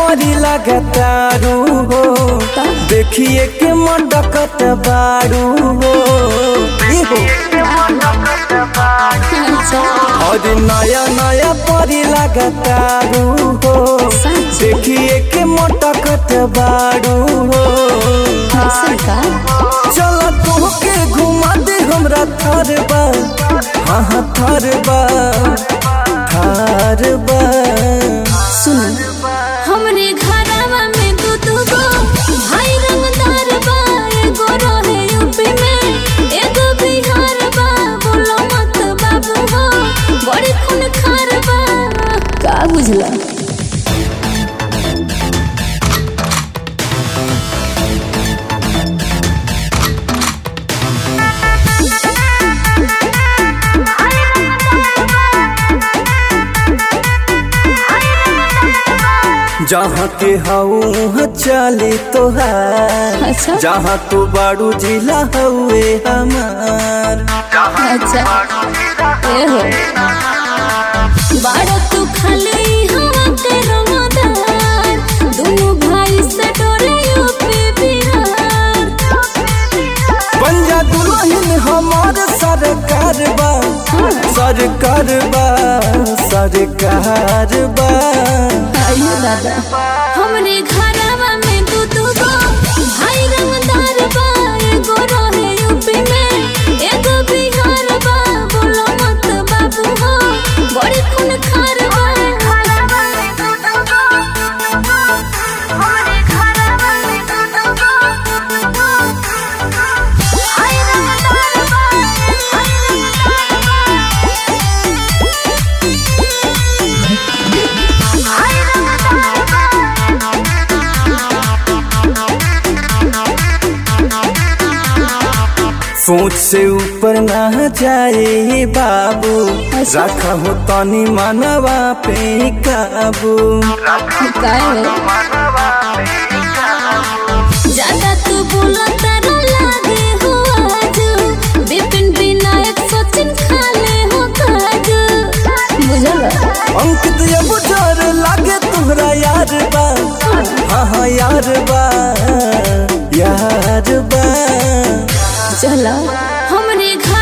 परी लगातारू हो देखिए के मडकत बारू हो ई हो अच्छा और नया नया परी लगातारू हो सच देखिए के मटकत बारू हो ऐसा का चल तोहके घुमा दे हमरा थार बा हाँ हाँ थार बा थार बा सुन हमरे घरवा में दू दू गो भाई रंगदार बा एगो रहे यूपी में एगो बिहार बा बोलो मत बाबू हो बड़ी खून खार बा का बुझला जहाँ के हऊ चले तोहार अच्छा जहाँ तू बाड़ू जिला हउए हमार अच्छा ए हो बाड़ा तू खाली हवा के रंगदार दोनों भाई से डरे यूपी बिहार पंजा दुल्हन हमार सरकार बा सरकार बा सरकार बा आइयो दादा हमरे घरवा में दू दू गो भाई रंगदार बा एगो रहे यूपी में एगो बिहार बा बोलो मत बाबू हो बड़ी खून खार बा सोच से ऊपर ना जाए बाबू अच्छा। रखा हो तनी मनवा पे काबू काय हो ज्यादा तू बोलो तारा लागे हो आज विपिन विनायक सचिन खाले हो काज बुझल अंकित ये बुझार लागे तुहरा यार बा हाँ हाँ यार बा यार बा चला हमरे घर